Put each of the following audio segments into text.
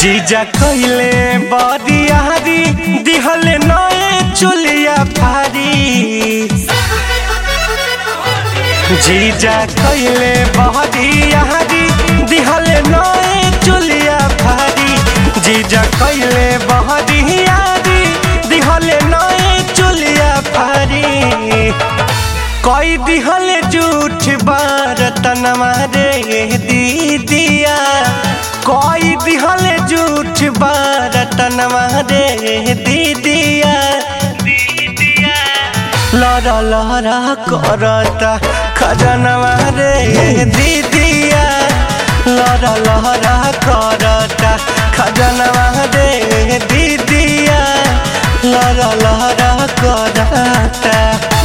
जीजा कइले बरियारी दिहले नए चुलिया फारी जीजा कइले बरियारी दिहले नए चुलिया फारी जीजा कइले बरियारी दिहले नए चुलिया फारी कई दिहले झूठ बारतनमा रे दीदिया कई दिहले झूठ बारतनमा रे दीदिया लरा लरा करता खजनवा रे दीदिया लरा लरा करता खजनवा रे दीदिया लरा लरा करता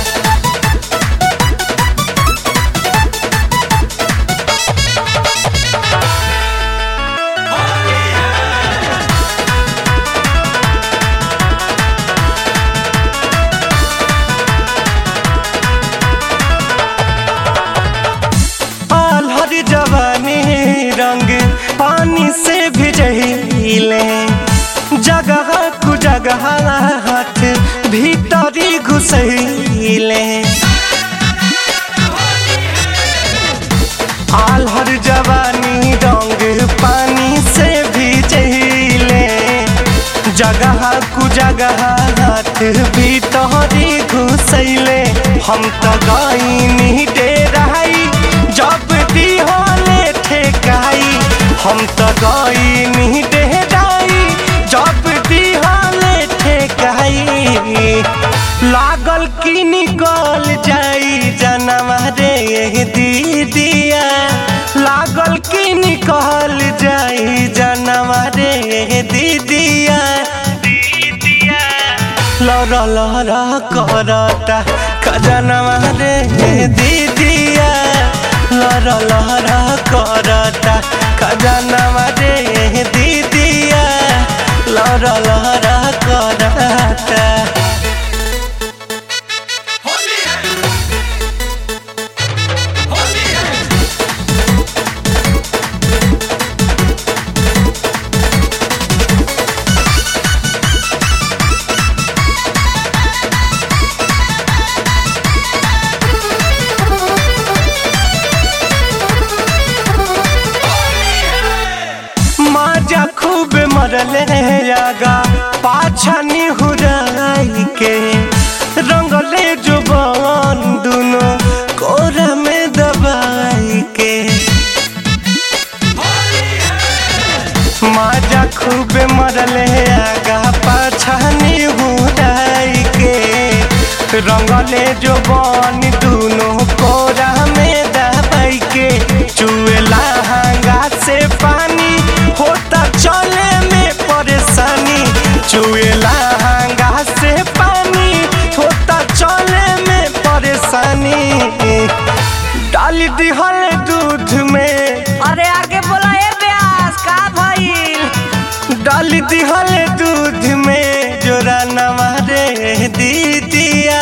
हर जवानी रंग पानी से भिजहिले जगह कु जगह हाथ भीतरी घुसैले आल्हर जवानी रंग पानी से भिजहिले जगह कु जगह हाथ भीतरी घुसैले हम तो गईनी डेराई जब दिहले ठेकाई हम तो गईनी डेराई जब दिहले ठेकाई लागल की निकल जाई जनवा रे दीदिया लागल की निकल जाई जनवा रे दीदिया लरा लरा करता खजनवा रे दीदिया लरा लरा करता खजनवा रे दीदिया लरा लरा करता होली है होली है माजा खूब मरले आगा पाछा निहुराई के रंगले जुबान दुनो कोरा में दबाई के माजा खूब मरले आगा पाछा निहुराई के रंगले जुबान दुनो कोरा में दबाई के चुएला हंगा से पानी होता चले में परेशानी चुएला हंगा से पानी होता चले में परेशानी डाल दिहल दूध में अरे आगे बोला ए ब्यास का भइल डाल दिहल दूध में जोरा नमारे दीदिया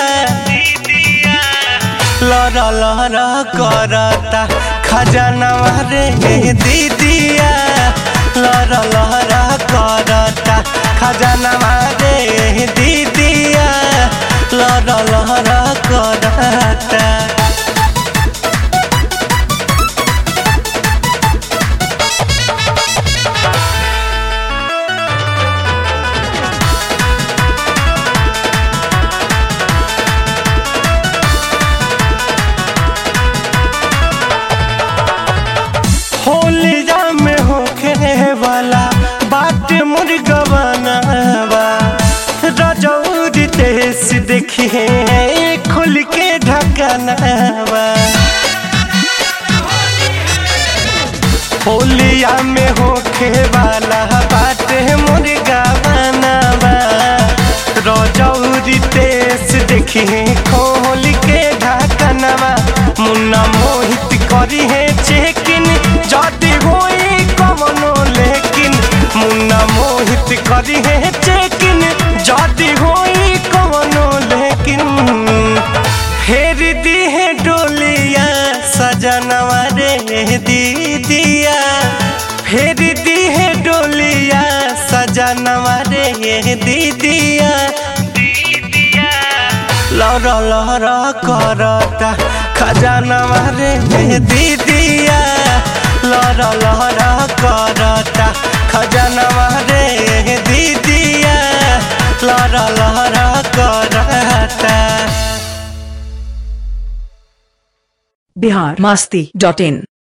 लरा लरा करता खजानवा रे दीदिया लरा लरा करता खजानवा रे दीदिया लरा लरा करता होलिया में होखे वाला बाट मुर्गा बनावा रजौरी देश देखिए खुल के ढकनावा होलिया में होखे वाला बाट मुर्गा बनावा रजौरी देश देखिए खोल के ढकनवा मुन्ना मोहित करी है चेकिन जदी होई कमनो लेकिन मुन्ना मोहित करी है चेकिन जदी होई कमनो लेकिन फेर दी है डोलिया सजनवा रे दीदिया फेर दी है डोलिया दीदिया लहर लहर करता खजानवा रे दीदिया लहर लहर करता खजानवा रे दीदिया लहर लहर करता बिहार मस्ती डॉट इन